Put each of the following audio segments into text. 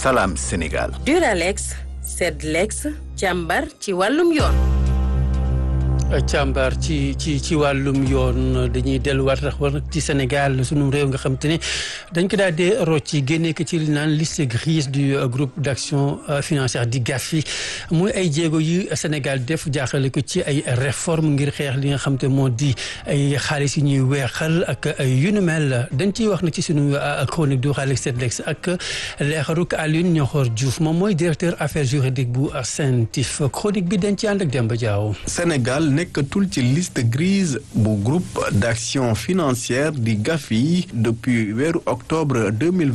Salam Sénégal. Duralex Sedlex càmbar ci wàllum yoon. càmbar ci ci ci wàllum yoon dañuy delluwaat rek war ci Sénégal sunu réew nga xam te ne dañ ko daal di rocci génne ko ci li naan liste grise du groupe d' action financière di GAFI muy ay jéego yu Sénégal def jaaxale ko ci ay réforme ngir xeex li nga xam te moo di ay xaalis yu ñuy weexal ak yu nu mel dañ ciy wax na ci sunu chronique du Xaalex Sedlex ak leexaruk Alioune Ñoxor Diouf moom mooy directeur affaires juridiques bu CENTIF chronique bi dañ ci ànd ak Demba Diaw. Sénégal nekkatul ci liste grise bu groupe d'action financière di GAFI depuis weeru octobre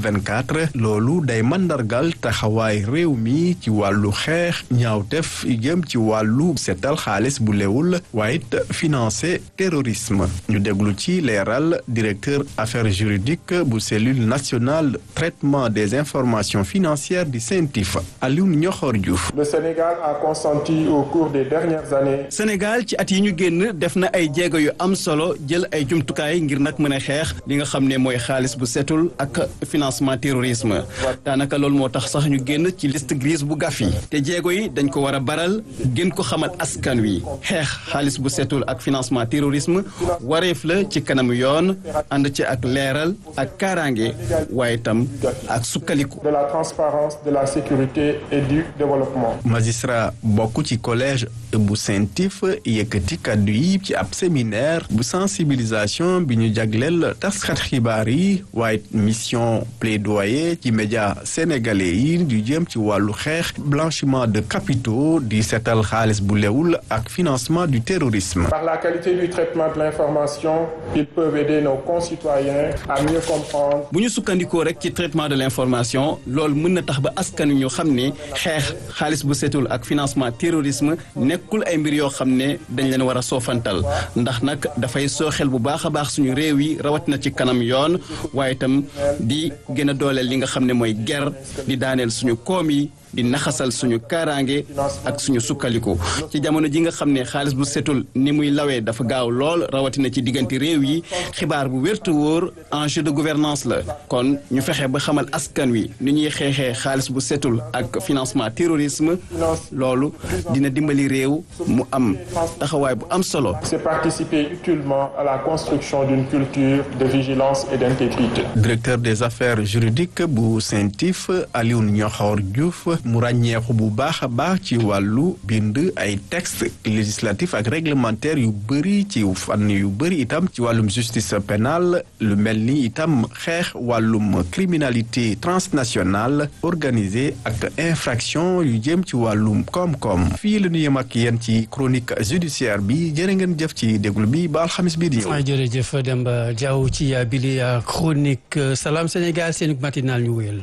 2024 loolu day mandargal taxawaay réew mi ci wàllu xeex ñaawtef jëm ci wàllu setal xaalis bu lewul waaye it financé terrorisme ñu déglu ci leeral directeur affaires juridiques bu cellule nationale traitement des informations financières di CENTIF Alioune Ñoxor Diouf. Le Sénégal a consenti au cours des dernières années. Sénégal ci at yi ñu génn def na ay jéego yu am solo jël ay jumtukaay ngir nag mën a xeex li nga xam ne mooy xaalis bu setul ak financement terrorisme daanaka loolu moo tax sax ñu génn ci liste grise bu GAFI te jéego yi dañ ko war a baral gën ko xamal askan wi xeex xaalis bu setul ak financement terrorisme wareef la ci kanamu yoon ànd ci ak leeral ak kaaraange waaye itam ak sukkaliku. de la transparence de la sécurité et du développement. magistrat bokk ci collège bu CENTIF yëkkati kàddu yi ci ab séminaire bu sensibilisation bi ñu jagleel taskat xibaar yi waaye mission plaidoyer ci média sénégalais yi yu jëm ci wàllu xeex blanchiment de capitaux di seetal xaalis bu lewul ak financement du terrorisme. Par la qualité du traitement de l'information, ils peuvent aider nos concitoyens à mieux comprendre. bu ñu sukkandikoo rek ci traitement de l'information loolu mën na tax ba askan ñu xam ne xeex xaalis bu setul ak financement terrorisme nekkul ay mbir yoo xam ne dañ leen war a soofantal ndax nag dafay sooxel bu baax a baax suñu réew yi rawatina ci kanam yoon waaye itam di gën a dooleel li nga xam ne mooy ger di daaneel suñu koom yi di naxasal suñu kaaraange ak suñu sukkaliku ci jamono ji nga xam ne xaalis bu setul ni muy lawee dafa gaaw lool rawatina ci diggante réew yi xibaar bu wértu wóor enjeu de gouvernance la kon ñu fexe ba xamal askan wi ni ñuy xeexee xaalis bu setul ak financement terrorisme loolu dina dimbali réew mu am taxawaay bu am solo. C'est participer utilement à la construction d'une culture de vigilance et d'intégrité. directeur des affaires juridiques bu CENTIF Alioune Ñoxor Diouf mu ràññeeku bu baax a baax ci wàllu bind ay texte législatif ak réglementaire yu bëri ci fànn yu bëri itam ci wàllum justice pénale lu mel ni itam xeex wàllum criminalité transnationale organisée ak infraction yu jëm ci wàllum koom-koom fii la ñu yem ak yéen ci chronique judiciaire bi jërë ngeen jëf ci déglu bi ba alxamis bii di ñëw. jërëjëf Demba Diaw ci bili chronique Salam Sénégal seen matinal ñu wéyal.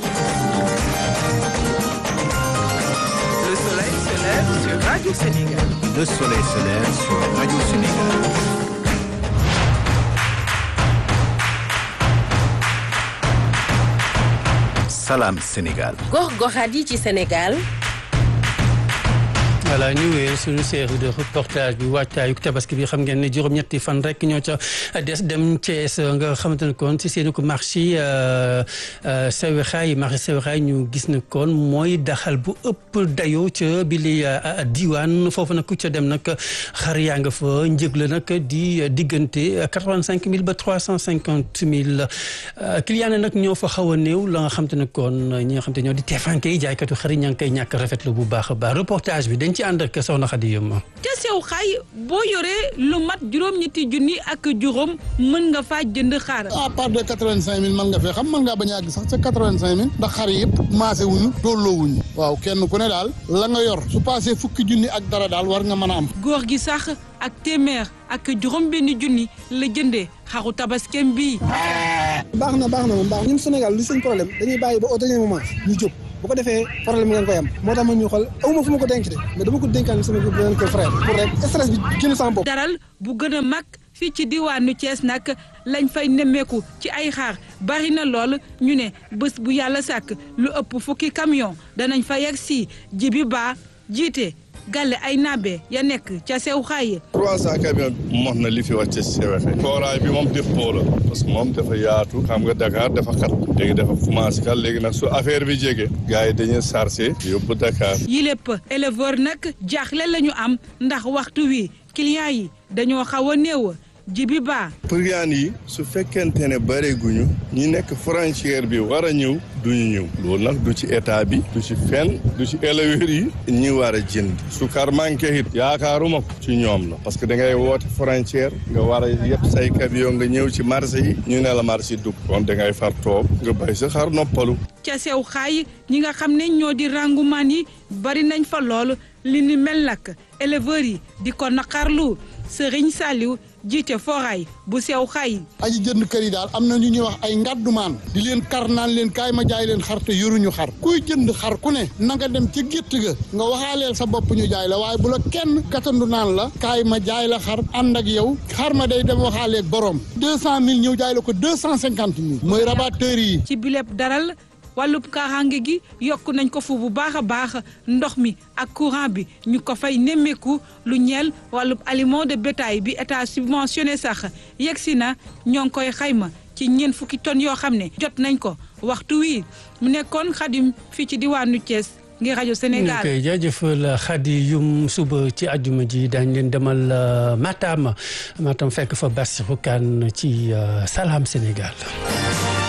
Le soleil se lève sur Radio Sénégal. Le soleil se lève sur Radio Sénégal. Salam Sénégal. gox-goxaat yi ci Sénégal. voilà ñu wéyal suñu série de reportage bi wàccaayu tabaski bi xam ngeen ne juróom-ñetti fan rek ñoo ca des dem Thiès nga xamante ne kon si seen ko marché sewexaay marché sewexaay ñu gis ne kon mooy daxal bu ëpp dayoo ca bi li diwaan foofu nag ku ca dem nag xar yaa nga fa njëg la nag di diggante quatre-vingt-cinq mille ba trois cent cinquante mille client ne nag ñoo fa xaw a néew la nga xamante ne kon ñi nga xamante ñoo di teefanke yi jaaykatu xar yi ña ngi koy ñàkk rafetlu bu baax a baax reportage bi dañ ci ànd ak soxna Xadi Yuma ca sew xay boo yoree lu mat juróom-ñetti junni ak juróom mën nga faa jënd xaar à part de quatre-vingt-cinq mille mën nga fee xam mën ngaa bañ a àgg sax ca quatre-vingt-cinq mille ndax xar yëpp maase wuñu tolloo wuñu waaw kenn ku ne daal la nga yor su passé fukki junni ak dara daal war nga mën a am góor gi sax ak téeméer ak juróom benn junni la jëndee xaru tabaskem bii baax na baax na moom baax ñun Sénégal li seen problème dañuy bàyyi ba au dernier moment ñu jóg bu ko defee problème ngeen koy am moo tax ma ñu xool awma fu ma ko denc de mais dama ko dénkaan sama beneen ko frère pour rek stress bi génn sama bopp daral bu gën a mag fii ci diwaanu Thiès nag lañ fay nemmeeku ci ay xaar bari na lool ñu ne bés bu yàlla sàkk lu ëpp fukki camion danañ fa yegg si jibi baa jiite gàlle ay nabe ya nekk ca sew xaaye 300 camion mos na li fi wàcce si sewexe kooraay bi moom def poo la parce que moom dafa yaatu xam nga Dakar dafa xat léegi dafa commencé kat léegi nag su affaire bi jege gars yi dañuy chargé yóbbu Dakar yi lépp éleveur nag jaaxle la ñu am ndax waxtu wi client yi dañoo xaw a néew jibi baa priyaan yi su fekkente ne bëreeguñu ñi nekk frontière bi war a ñëw duñu ñëw loolu nag du ci état bi du ci fenn du ci éleveurs yi ñi war a jënd su kar manqué it yaakaaruma ko ci ñoom la parce que da ngay woote frontière nga war a yëpp say camion nga ñëw ci marché yi ñu ne la marché dugg kon da ngay far toog nga bay sa xar noppalu ca sew xaay ñi nga xam ne ñoo di rangumaan yi bari nañ fa lool li ni mel nag éleveurs yi di ko naqarlu Serigne Saliou jiite foraay bu sew xay aji jënd kër yi daal am na ñu ñuy wax ay ngàddumaan di leen kar naan leen kaay ma jaay leen xar te yoruñu xar kuy jënd xar ku ne na nga dem ca gétt ga nga waxaaleel sa bopp ñu jaay la waaye bu la kenn katandu naan la kaay ma jaay la xar ànd ak yow xar ma day dem waxaaleeg borom deux cent mille ñëw jaay la ko deux cent cinquante mille mooy rabatteur yi ci bileb daral wàllub kaaraange gi yokk nañ ko fu bu baax a baax ndox mi ak courant bi ñu ko fay nemmeeku lu ñeel wàllub aliment de bétail bi état subventionné sax yegg si na ñoo ngi koy xayma ci ñeent fukki tonnes yoo xam ne jot nañ ko waxtu wii mu nekkoon xadim fii ci diwaanu Thiès ngir rajo Sénégal. ok jaajëfal Khady Youm suba ci àjjuma ji daañu leen demal Matam Matam fekk fa Bassirou Kane ci Salam Sénégal.